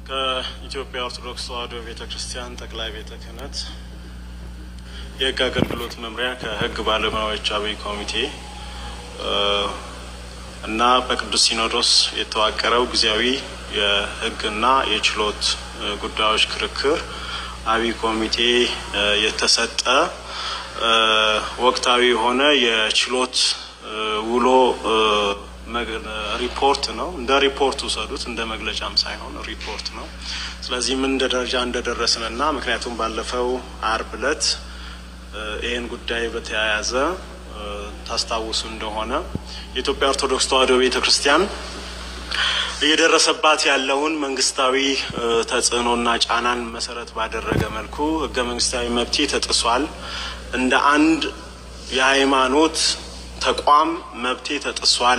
ከኢትዮጵያ ኦርቶዶክስ ተዋሕዶ ቤተ ክርስቲያን ጠቅላይ ቤተ ክህነት የሕግ አገልግሎት መምሪያ ከሕግ ባለሙያዎች አብይ ኮሚቴ እና በቅዱስ ሲኖዶስ የተዋቀረው ጊዜያዊ የሕግና የችሎት ጉዳዮች ክርክር አብይ ኮሚቴ የተሰጠ ወቅታዊ የሆነ የችሎት ውሎ ሪፖርት ነው። እንደ ሪፖርት ውሰዱት፣ እንደ መግለጫም ሳይሆን ሪፖርት ነው። ስለዚህ ምን እንደ ደረጃ እንደደረስንና ምክንያቱም ባለፈው አርብ ዕለት ይህን ጉዳይ በተያያዘ ታስታውሱ እንደሆነ የኢትዮጵያ ኦርቶዶክስ ተዋሕዶ ቤተ ክርስቲያን እየደረሰባት ያለውን መንግስታዊ ተጽዕኖና ጫናን መሰረት ባደረገ መልኩ ህገ መንግስታዊ መብቴ ተጥሷል፣ እንደ አንድ የሃይማኖት ተቋም መብቴ ተጥሷል፣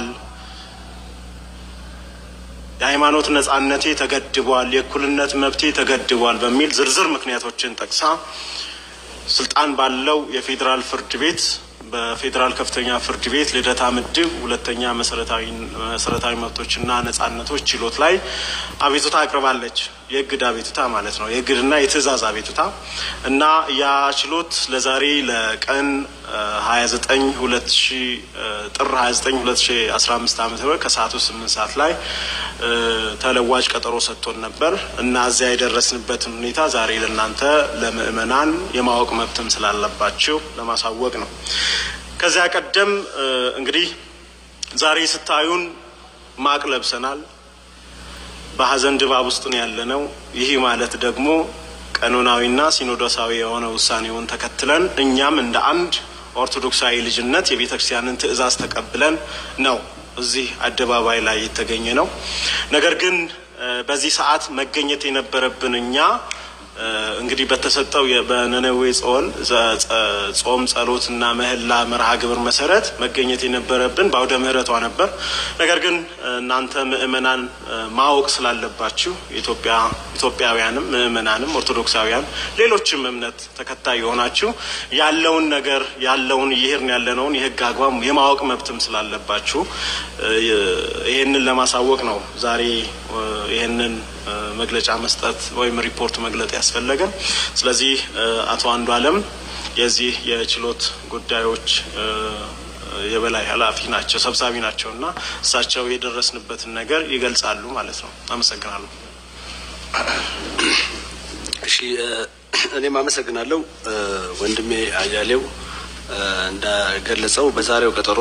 የሃይማኖት ነጻነቴ ተገድቧል፣ የእኩልነት መብቴ ተገድቧል በሚል ዝርዝር ምክንያቶችን ጠቅሳ ስልጣን ባለው የፌዴራል ፍርድ ቤት በፌዴራል ከፍተኛ ፍርድ ቤት ልደታ ምድብ ሁለተኛ መሰረታዊ መብቶችና ነጻነቶች ችሎት ላይ አቤቱታ አቅርባለች። የእግድ አቤቱታ ማለት ነው። የእግድና የትዕዛዝ አቤቱታ እና ያ ችሎት ለዛሬ ለቀን ሀያ ዘጠኝ ሁለት ሺ ጥር ሀያ ዘጠኝ ሁለት ሺ አስራ አምስት ዓመተ ምህረት ከሰዓቱ ስምንት ሰዓት ላይ ተለዋጭ ቀጠሮ ሰጥቶን ነበር እና እዚያ የደረስንበትን ሁኔታ ዛሬ ለእናንተ ለምእመናን የማወቅ መብትም ስላለባቸው ለማሳወቅ ነው። ከዚያ ቀደም እንግዲህ ዛሬ ስታዩን ማቅ ለብሰናል። በሀዘን ድባብ ውስጥ ነው ያለነው። ይህ ማለት ደግሞ ቀኖናዊና ሲኖዶሳዊ የሆነ ውሳኔውን ተከትለን እኛም እንደ አንድ ኦርቶዶክሳዊ ልጅነት የቤተ ክርስቲያንን ትዕዛዝ ተቀብለን ነው እዚህ አደባባይ ላይ የተገኘ ነው። ነገር ግን በዚህ ሰዓት መገኘት የነበረብን እኛ እንግዲህ በተሰጠው በነነዌ ጾም ጸሎትና ምህላ መርሃ ግብር መሰረት መገኘት የነበረብን በአውደ ምሕረቷ ነበር። ነገር ግን እናንተ ምእመናን ማወቅ ስላለባችሁ ኢትዮጵያውያንም ምእመናንም ኦርቶዶክሳውያን ሌሎችም እምነት ተከታይ የሆናችሁ ያለውን ነገር ያለውን እየሄድን ያለነውን የሕግ አግባብ የማወቅ መብትም ስላለባችሁ ይህንን ለማሳወቅ ነው ዛሬ ይህንን መግለጫ መስጠት ወይም ሪፖርት መግለጥ ያስፈለገን። ስለዚህ አቶ አንዱ አለም የዚህ የችሎት ጉዳዮች የበላይ ኃላፊ ናቸው፣ ሰብሳቢ ናቸው እና እሳቸው የደረስንበትን ነገር ይገልጻሉ ማለት ነው። አመሰግናለሁ። እሺ፣ እኔም አመሰግናለሁ። ወንድሜ አያሌው እንደገለጸው በዛሬው ቀጠሮ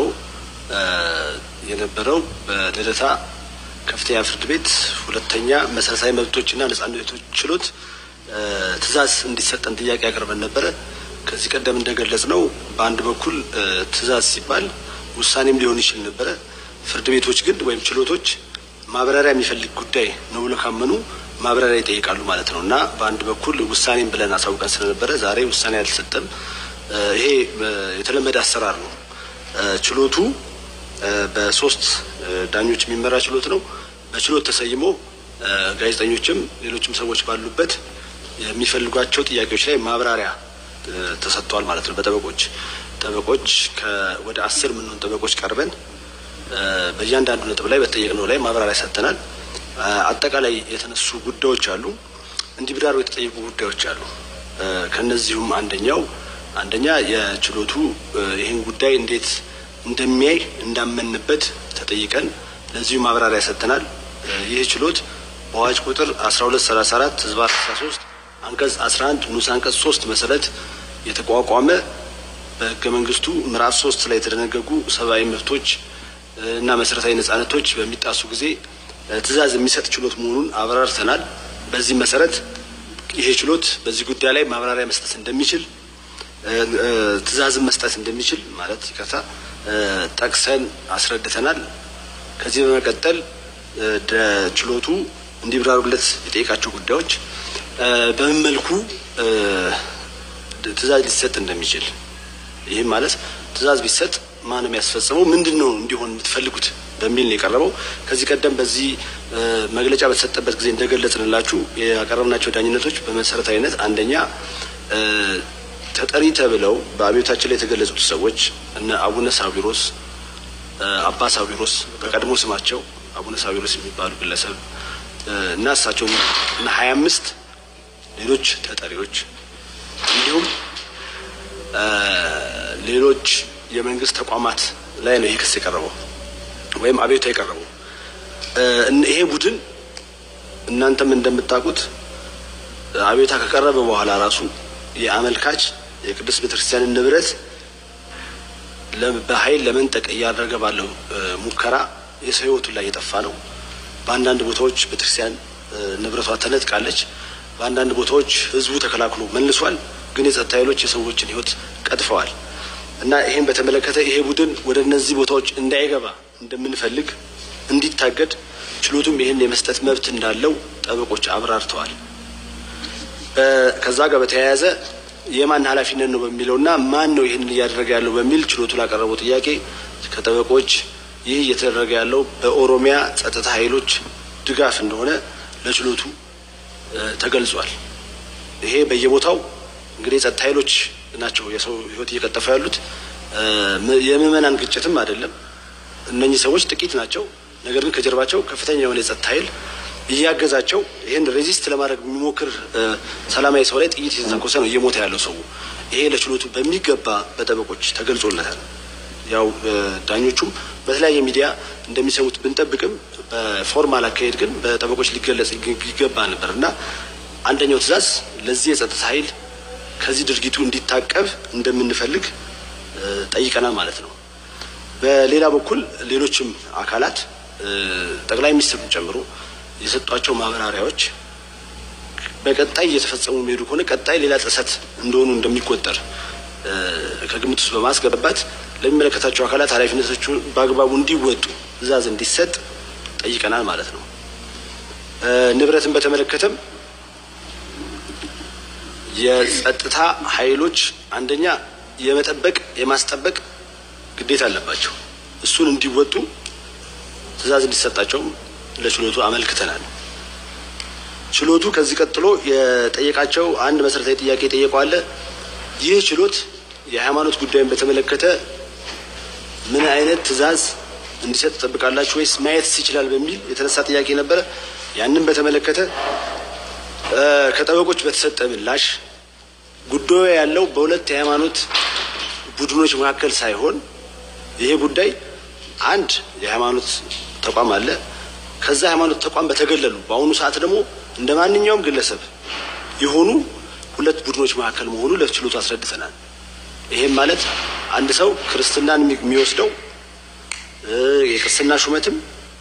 የነበረው በልደታ ከፍተኛ ፍርድ ቤት ሁለተኛ መሰረታዊ መብቶችና ነጻነቶች ችሎት ትዕዛዝ እንዲሰጠን ጥያቄ አቅርበን ነበረ። ከዚህ ቀደም እንደገለጽ ነው በአንድ በኩል ትዕዛዝ ሲባል ውሳኔም ሊሆን ይችል ነበረ። ፍርድ ቤቶች ግን ወይም ችሎቶች ማብራሪያ የሚፈልግ ጉዳይ ነው ብሎ ካመኑ ማብራሪያ ይጠይቃሉ ማለት ነው እና በአንድ በኩል ውሳኔም ብለን አሳውቀን ስለነበረ ዛሬ ውሳኔ አልተሰጠም። ይሄ የተለመደ አሰራር ነው። ችሎቱ በሶስት ዳኞች የሚመራ ችሎት ነው። በችሎት ተሰይሞ ጋዜጠኞችም ሌሎችም ሰዎች ባሉበት የሚፈልጓቸው ጥያቄዎች ላይ ማብራሪያ ተሰጥቷል ማለት ነው። በጠበቆች ጠበቆች ወደ አስር የምንሆን ጠበቆች ቀርበን በእያንዳንዱ ነጥብ ላይ በተጠየቅነው ላይ ማብራሪያ ሰጥተናል። አጠቃላይ የተነሱ ጉዳዮች አሉ፣ እንዲብራሩ የተጠየቁ ጉዳዮች አሉ። ከነዚሁም አንደኛው አንደኛ የችሎቱ ይህን ጉዳይ እንዴት እንደሚያይ እንዳመንበት ተጠይቀን ለዚሁ ማብራሪያ ሰጥተናል። ይህ ችሎት በአዋጅ ቁጥር 1234 ህዝባር 13 አንቀጽ 11 ንዑስ አንቀጽ 3 መሰረት የተቋቋመ በህገ መንግስቱ ምዕራፍ 3 ላይ የተደነገጉ ሰብአዊ መብቶች እና መሰረታዊ ነጻነቶች በሚጣሱ ጊዜ ትዕዛዝ የሚሰጥ ችሎት መሆኑን አብራርተናል። በዚህ መሰረት ይሄ ችሎት በዚህ ጉዳይ ላይ ማብራሪያ መስጠት እንደሚችል ትዕዛዝን መስጠት እንደሚችል ማለት ይቅርታ ጠቅሰን አስረድተናል። ከዚህ በመቀጠል ችሎቱ እንዲብራሩለት የጠየቃቸው ጉዳዮች በምን መልኩ ትዕዛዝ ሊሰጥ እንደሚችል ይህም ማለት ትዕዛዝ ቢሰጥ ማን ነው የሚያስፈጽመው፣ ምንድን ነው እንዲሆን የምትፈልጉት በሚል ነው የቀረበው። ከዚህ ቀደም በዚህ መግለጫ በተሰጠበት ጊዜ እንደገለጽንላችሁ ያቀረብናቸው ዳኝነቶች በመሰረታዊነት አንደኛ ተጠሪ ተብለው በአብዮታችን ላይ የተገለጹት ሰዎች እነ አቡነ ሳዊሮስ፣ አባ ሳዊሮስ በቀድሞ ስማቸው አቡነ ሳዊሮስ የሚባሉ ግለሰብ እና እሳቸው እና ሀያ አምስት ሌሎች ተጠሪዎች እንዲሁም ሌሎች የመንግስት ተቋማት ላይ ነው ይህ ክስ የቀረበው ወይም አቤቱታ የቀረበው። ይሄ ቡድን እናንተም እንደምታውቁት አቤቱታ ከቀረበ በኋላ ራሱ የአመልካች የቅዱስ ቤተክርስቲያንን ንብረት በኃይል ለመንጠቅ እያደረገ ባለው ሙከራ የሰው ሕይወቱ ላይ የጠፋ ነው። በአንዳንድ ቦታዎች ቤተክርስቲያን ንብረቷ ተነጥቃለች። በአንዳንድ ቦታዎች ህዝቡ ተከላክሎ መልሷል። ግን የጸጥታ ኃይሎች የሰዎችን ሕይወት ቀጥፈዋል እና ይህን በተመለከተ ይሄ ቡድን ወደ እነዚህ ቦታዎች እንዳይገባ እንደምንፈልግ እንዲታገድ ችሎቱም ይህን የመስጠት መብት እንዳለው ጠበቆች አብራርተዋል። ከዛ ጋር በተያያዘ የማን ኃላፊነት ነው በሚለውና ማን ነው ይህንን እያደረገ ያለው በሚል ችሎቱ ላቀረበው ጥያቄ ከጠበቆች ይህ እየተደረገ ያለው በኦሮሚያ ጸጥታ ኃይሎች ድጋፍ እንደሆነ ለችሎቱ ተገልጿል። ይሄ በየቦታው እንግዲህ የጸጥታ ኃይሎች ናቸው የሰው ህይወት እየቀጠፉ ያሉት። የምዕመናን ግጭትም አይደለም። እነኚህ ሰዎች ጥቂት ናቸው። ነገር ግን ከጀርባቸው ከፍተኛ የሆነ የጸጥታ ኃይል እያገዛቸው ይህን ሬዚስት ለማድረግ የሚሞክር ሰላማዊ ሰው ላይ ጥይት የተተኮሰ ነው እየሞተ ያለው ሰው። ይሄ ለችሎቱ በሚገባ በጠበቆች ተገልጾለታል። ያው ዳኞቹም በተለያየ ሚዲያ እንደሚሰሙት ብንጠብቅም በፎርማል አካሄድ ግን በጠበቆች ሊገለጽ ይገባ ነበር እና አንደኛው ትዕዛዝ ለዚህ የጸጥታ ኃይል ከዚህ ድርጊቱ እንዲታቀብ እንደምንፈልግ ጠይቀናል ማለት ነው። በሌላ በኩል ሌሎችም አካላት ጠቅላይ ሚኒስትሩን ጨምሮ የሰጧቸው ማብራሪያዎች በቀጣይ እየተፈጸሙ የሚሄዱ ከሆነ ቀጣይ ሌላ ጥሰት እንደሆኑ እንደሚቆጠር ከግምት ውስጥ በማስገባት ለሚመለከታቸው አካላት ኃላፊነቶቹን በአግባቡ እንዲወጡ ትዕዛዝ እንዲሰጥ ጠይቀናል ማለት ነው። ንብረትን በተመለከተም የጸጥታ ኃይሎች አንደኛ የመጠበቅ የማስጠበቅ ግዴታ አለባቸው። እሱን እንዲወጡ ትዕዛዝ እንዲሰጣቸውም ለችሎቱ አመልክተናል። ችሎቱ ከዚህ ቀጥሎ የጠየቃቸው አንድ መሰረታዊ ጥያቄ የጠየቀው አለ። ይህ ችሎት የሃይማኖት ጉዳይን በተመለከተ ምን አይነት ትዕዛዝ እንዲሰጥ ትጠብቃላችሁ ወይስ ማየት ይችላል በሚል የተነሳ ጥያቄ ነበረ። ያንን በተመለከተ ከጠበቆች በተሰጠ ምላሽ ጉዳዩ ያለው በሁለት የሃይማኖት ቡድኖች መካከል ሳይሆን ይሄ ጉዳይ አንድ የሃይማኖት ተቋም አለ። ከዛ ሃይማኖት ተቋም በተገለሉ በአሁኑ ሰዓት ደግሞ እንደ ማንኛውም ግለሰብ የሆኑ ሁለት ቡድኖች መካከል መሆኑ ለችሎቱ አስረድተናል። ይሄም ማለት አንድ ሰው ክርስትናን የሚወስደው የክርስትና ሹመትም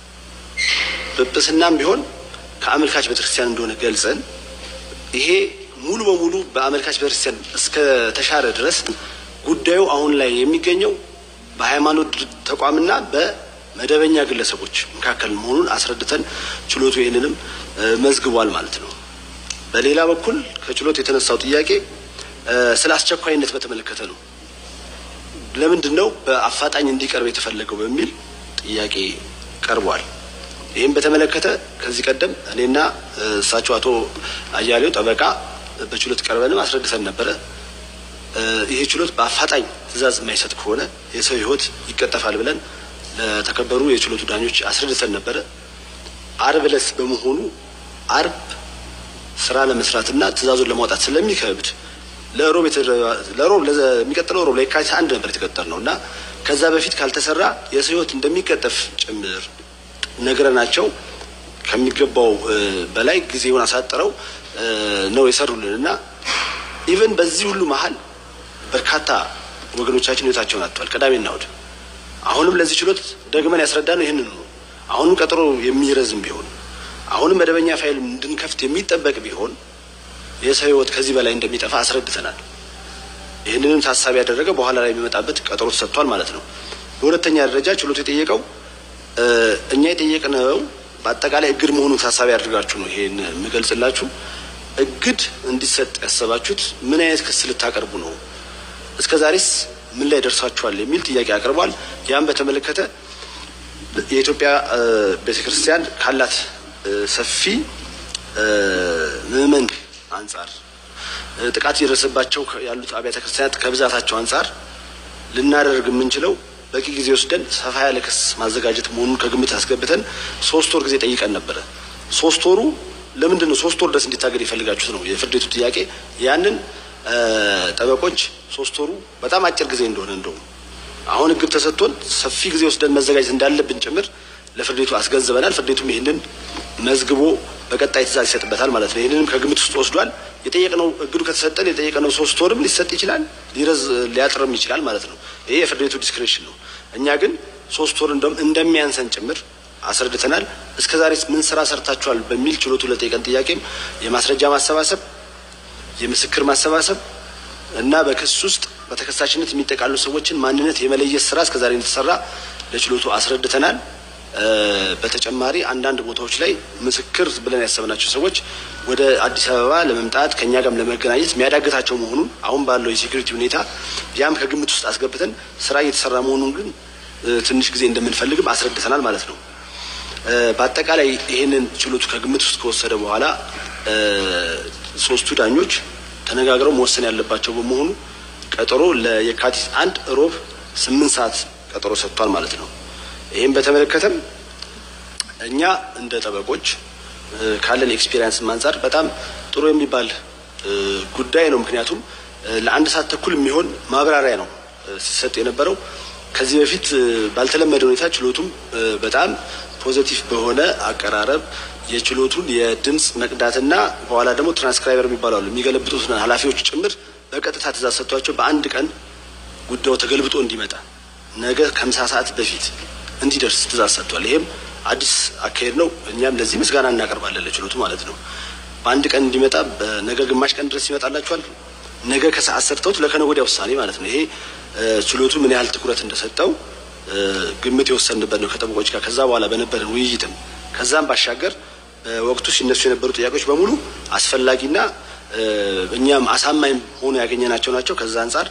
ጵጵስናም ቢሆን ከአመልካች ቤተክርስቲያን እንደሆነ ገልጸን ይሄ ሙሉ በሙሉ በአመልካች ቤተክርስቲያን እስከ ተሻረ ድረስ ጉዳዩ አሁን ላይ የሚገኘው በሃይማኖት ተቋምና በመደበኛ ግለሰቦች መካከል መሆኑን አስረድተን ችሎቱ ይህንንም መዝግቧል ማለት ነው። በሌላ በኩል ከችሎት የተነሳው ጥያቄ ስለ አስቸኳይነት በተመለከተ ነው። ለምንድን ነው በአፋጣኝ እንዲቀርብ የተፈለገው በሚል ጥያቄ ቀርቧል። ይህም በተመለከተ ከዚህ ቀደም እኔና እሳቸው አቶ አያሌው ጠበቃ በችሎት ቀርበንም አስረድተን ነበረ። ይሄ ችሎት በአፋጣኝ ትዕዛዝ የማይሰጥ ከሆነ የሰው ሕይወት ይቀጠፋል ብለን ለተከበሩ የችሎቱ ዳኞች አስረድተን ነበረ። አርብ ዕለት በመሆኑ አርብ ስራ ለመስራትና ትዕዛዙን ለማውጣት ስለሚከብድ ለሮብ ለሮብ ለሚቀጥለው ሮብ ለየካቲት አንድ ነበር የተቀጠር ነው እና ከዛ በፊት ካልተሰራ የሰው ሕይወት እንደሚቀጠፍ ጭምር ነግረናቸው ከሚገባው በላይ ጊዜውን አሳጥረው ነው የሰሩልን እና ኢቨን በዚህ ሁሉ መሀል በርካታ ወገኖቻችን ህይወታቸውን አጥተዋል። ቅዳሜና እሑድ አሁንም ለዚህ ችሎት ደግመን ያስረዳ ነው ይህንን ነው። አሁንም ቀጠሮ የሚረዝም ቢሆን አሁንም መደበኛ ፋይል እንድንከፍት የሚጠበቅ ቢሆን የሰው ህይወት ከዚህ በላይ እንደሚጠፋ አስረድተናል። ይህንንም ታሳቢ ያደረገ በኋላ ላይ የሚመጣበት ቀጠሮ ተሰጥቷል ማለት ነው። በሁለተኛ ደረጃ ችሎቱ የጠየቀው እኛ የጠየቅነው በአጠቃላይ እግድ መሆኑን ታሳቢ አድርጋችሁ ነው ይሄን የምገልጽላችሁ። እግድ እንዲሰጥ ያሰባችሁት ምን አይነት ክስ ልታቀርቡ ነው? እስከ ዛሬስ ምን ላይ ደርሳችኋል? የሚል ጥያቄ አቅርቧል። ያም በተመለከተ የኢትዮጵያ ቤተ ክርስቲያን ካላት ሰፊ ምዕመን አንጻር ጥቃት እየደረሰባቸው ያሉት አብያተ ክርስቲያናት ከብዛታቸው አንጻር ልናደርግ የምንችለው በቂ ጊዜ ወስደን ሰፋ ያለ ክስ ማዘጋጀት መሆኑን ከግምት አስገብተን ሶስት ወር ጊዜ ጠይቀን ነበረ። ሶስት ወሩ ለምንድን ነው ሶስት ወር ድረስ እንዲታገድ የፈልጋችሁት ነው የፍርድ ቤቱ ጥያቄ። ያንን ጠበቆች ሶስት ወሩ በጣም አጭር ጊዜ እንደሆነ እንደውም አሁን እግብ ተሰጥቶን ሰፊ ጊዜ ወስደን መዘጋጀት እንዳለብን ጭምር ለፍርድ ቤቱ አስገንዝበናል። ፍርድ ቤቱም ይህንን መዝግቦ በቀጣይ ትእዛዝ ይሰጥበታል ማለት ነው። ይህንንም ከግምት ውስጥ ወስዷል። የጠየቅነው እግዱ ከተሰጠን የጠየቅነው ሶስት ወርም ሊሰጥ ይችላል፣ ሊረዝ ሊያጥርም ይችላል ማለት ነው። ይሄ የፍርድ ቤቱ ዲስክሬሽን ነው። እኛ ግን ሶስት ወር እንደውም እንደሚያንሰን ጭምር አስረድተናል። እስከ ዛሬ ምን ስራ ሰርታችኋል በሚል ችሎቱ ለጠየቀን ጥያቄም የማስረጃ ማሰባሰብ፣ የምስክር ማሰባሰብ እና በክስ ውስጥ በተከሳሽነት የሚጠቃሉ ሰዎችን ማንነት የመለየት ስራ እስከ ዛሬ እንደተሰራ ለችሎቱ አስረድተናል። በተጨማሪ አንዳንድ ቦታዎች ላይ ምስክር ብለን ያሰብናቸው ሰዎች ወደ አዲስ አበባ ለመምጣት ከእኛ ጋርም ለመገናኘት የሚያዳግታቸው መሆኑን አሁን ባለው የሴኩሪቲ ሁኔታ ያም ከግምት ውስጥ አስገብተን ስራ እየተሰራ መሆኑን ግን ትንሽ ጊዜ እንደምንፈልግም አስረድተናል ማለት ነው። በአጠቃላይ ይህንን ችሎቱ ከግምት ውስጥ ከወሰደ በኋላ ሶስቱ ዳኞች ተነጋግረው መወሰን ያለባቸው በመሆኑ ቀጠሮ ለየካቲት አንድ ሮብ ስምንት ሰዓት ቀጠሮ ሰጥቷል ማለት ነው። ይህም በተመለከተም እኛ እንደ ጠበቆች ካለን ኤክስፔሪንስ አንጻር በጣም ጥሩ የሚባል ጉዳይ ነው። ምክንያቱም ለአንድ ሰዓት ተኩል የሚሆን ማብራሪያ ነው ሲሰጥ የነበረው። ከዚህ በፊት ባልተለመደ ሁኔታ ችሎቱም በጣም ፖዘቲቭ በሆነ አቀራረብ የችሎቱን የድምፅ መቅዳትና በኋላ ደግሞ ትራንስክራይበር የሚባሉ አሉ የሚገለብጡት ኃላፊዎች ጭምር በቀጥታ ትእዛዝ ሰጥቷቸው በአንድ ቀን ጉዳዩ ተገልብጦ እንዲመጣ ነገ ከምሳ ሰዓት በፊት እንዲደርስ ትእዛዝ ሰጥቷል። ይሄም አዲስ አካሄድ ነው። እኛም ለዚህ ምስጋና እናቀርባለን ለችሎቱ ማለት ነው። በአንድ ቀን እንዲመጣ ነገ ግማሽ ቀን ድረስ ይመጣላችኋል። ነገ ከሰዓት ሰርተውት ለከነገ ወዲያ ውሳኔ ማለት ነው። ይሄ ችሎቱ ምን ያህል ትኩረት እንደሰጠው ግምት የወሰንበት ነው ከጠበቆች ጋር ከዛ በኋላ በነበረን ውይይትም ከዛም ባሻገር በወቅቱ ሲነሱ የነበሩ ጥያቄዎች በሙሉ አስፈላጊና እኛም አሳማኝ ሆኖ ያገኘናቸው ናቸው። ከዛ አንጻር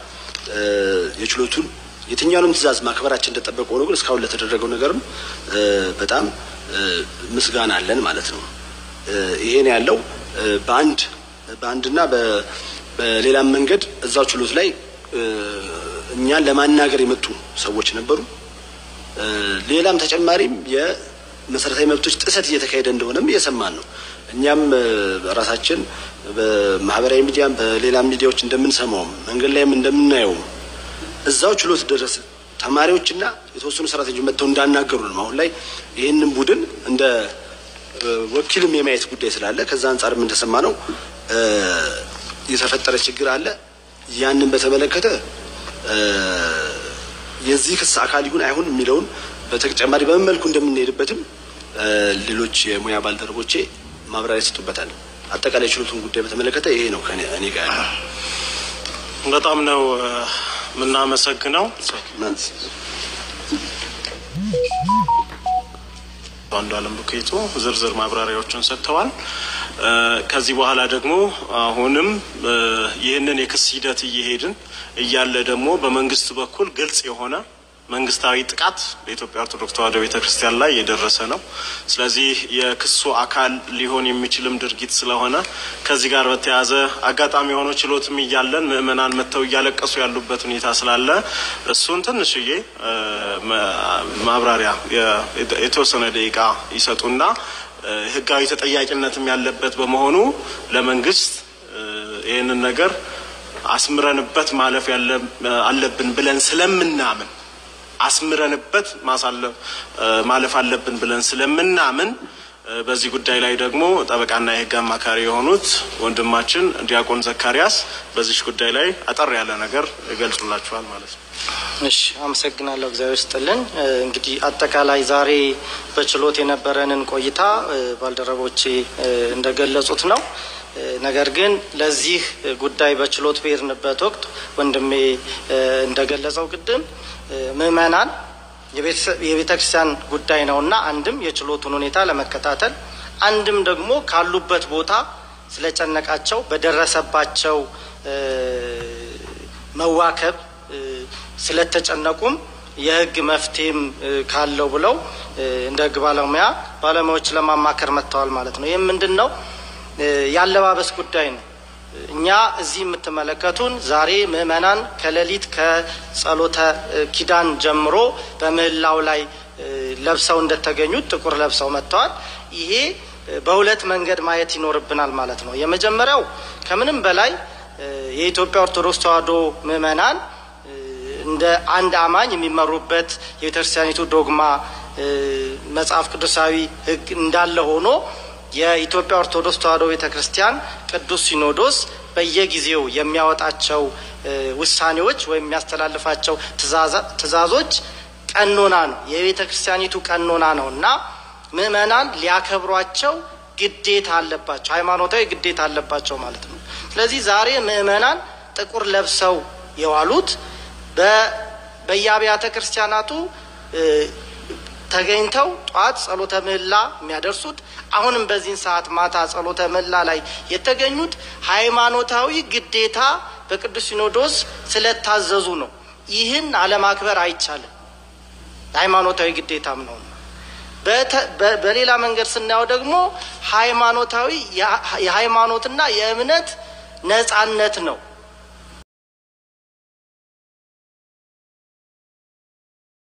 የችሎቱን የትኛውንም ትእዛዝ ማክበራችን እንደጠበቀ ሆኖ ግን እስካሁን ለተደረገው ነገርም በጣም ምስጋና አለን ማለት ነው። ይሄን ያለው በአንድ በአንድና በሌላም መንገድ እዛው ችሎት ላይ እኛን ለማናገር የመጡ ሰዎች ነበሩ። ሌላም ተጨማሪም የመሰረታዊ መብቶች ጥሰት እየተካሄደ እንደሆነም እየሰማን ነው። እኛም ራሳችን በማህበራዊ ሚዲያም በሌላም ሚዲያዎች እንደምንሰማውም መንገድ ላይም እንደምናየውም እዛው ችሎት ድረስ ተማሪዎችና የተወሰኑ ሰራተኞች መጥተው እንዳናገሩ ነው። አሁን ላይ ይህንን ቡድን እንደ ወኪልም የማየት ጉዳይ ስላለ ከዛ አንጻርም እንደሰማ ነው የተፈጠረ ችግር አለ። ያንን በተመለከተ የዚህ ክስ አካል ይሁን አይሁን የሚለውን በተጨማሪ በምን መልኩ እንደምንሄድበትም ሌሎች የሙያ ባልደረቦቼ ማብራሪያ ይሰጡበታል። አጠቃላይ ችሎቱን ጉዳይ በተመለከተ ይሄ ነው ከእኔ ጋር ያለው። በጣም ነው የምናመሰግነው። አንዱ አለም ቡኬቶ ዝርዝር ማብራሪያዎችን ሰጥተዋል። ከዚህ በኋላ ደግሞ አሁንም ይህንን የክስ ሂደት እየሄድን እያለ ደግሞ በመንግስት በኩል ግልጽ የሆነ መንግስታዊ ጥቃት በኢትዮጵያ ኦርቶዶክስ ተዋሕዶ ቤተ ክርስቲያን ላይ የደረሰ ነው። ስለዚህ የክሱ አካል ሊሆን የሚችልም ድርጊት ስለሆነ ከዚህ ጋር በተያያዘ አጋጣሚ የሆነ ችሎትም እያለን ምዕመናን መጥተው እያለቀሱ ያሉበት ሁኔታ ስላለ እሱን ትንሽዬ ማብራሪያ የተወሰነ ደቂቃ ይሰጡና ህጋዊ ተጠያቂነትም ያለበት በመሆኑ ለመንግስት ይህንን ነገር አስምረንበት ማለፍ አለብን ብለን ስለምናምን አስምረንበት ማለፍ አለብን ብለን ስለምናምን በዚህ ጉዳይ ላይ ደግሞ ጠበቃና የህግ አማካሪ የሆኑት ወንድማችን ዲያቆን ዘካሪያስ በዚች ጉዳይ ላይ አጠር ያለ ነገር ይገልጹላችኋል ማለት ነው። እሺ፣ አመሰግናለሁ። እግዚአብሔር ይስጥልን። እንግዲህ አጠቃላይ ዛሬ በችሎት የነበረንን ቆይታ ባልደረቦቼ እንደገለጹት ነው። ነገር ግን ለዚህ ጉዳይ በችሎት በሄድንበት ወቅት ወንድሜ እንደገለጸው ቅድም ምዕመናን የቤተ ክርስቲያን ጉዳይ ነውና አንድም የችሎቱን ሁኔታ ለመከታተል አንድም ደግሞ ካሉበት ቦታ ስለጨነቃቸው በደረሰባቸው መዋከብ ስለተጨነቁም የህግ መፍትሄም ካለው ብለው እንደ ህግ ባለሙያ ባለሙያዎች ለማማከር መጥተዋል ማለት ነው። ይህም ምንድን ነው? ያለባበስ ጉዳይ ነው። እኛ እዚህ የምትመለከቱን ዛሬ ምዕመናን ከሌሊት ከጸሎተ ኪዳን ጀምሮ በምህላው ላይ ለብሰው እንደተገኙት ጥቁር ለብሰው መጥተዋል። ይሄ በሁለት መንገድ ማየት ይኖርብናል ማለት ነው። የመጀመሪያው ከምንም በላይ የኢትዮጵያ ኦርቶዶክስ ተዋሕዶ ምዕመናን እንደ አንድ አማኝ የሚመሩበት የቤተክርስቲያኒቱ ዶግማ መጽሐፍ ቅዱሳዊ ሕግ እንዳለ ሆኖ የኢትዮጵያ ኦርቶዶክስ ተዋሕዶ ቤተ ክርስቲያን ቅዱስ ሲኖዶስ በየጊዜው የሚያወጣቸው ውሳኔዎች ወይም የሚያስተላልፋቸው ትእዛዞች ቀኖና ነው፣ የቤተ ክርስቲያኒቱ ቀኖና ነው እና ምዕመናን ሊያከብሯቸው ግዴታ አለባቸው፣ ሃይማኖታዊ ግዴታ አለባቸው ማለት ነው። ስለዚህ ዛሬ ምዕመናን ጥቁር ለብሰው የዋሉት በየአብያተ ክርስቲያናቱ ተገኝተው ጧት ጸሎተ ምህላ የሚያደርሱት አሁንም በዚህን ሰዓት ማታ ጸሎተ ምህላ ላይ የተገኙት ሃይማኖታዊ ግዴታ በቅዱስ ሲኖዶስ ስለታዘዙ ነው። ይህን አለማክበር አይቻልም፣ ሃይማኖታዊ ግዴታም ነው። በሌላ መንገድ ስናየው ደግሞ ሃይማኖታዊ የሃይማኖትና የእምነት ነጻነት ነው።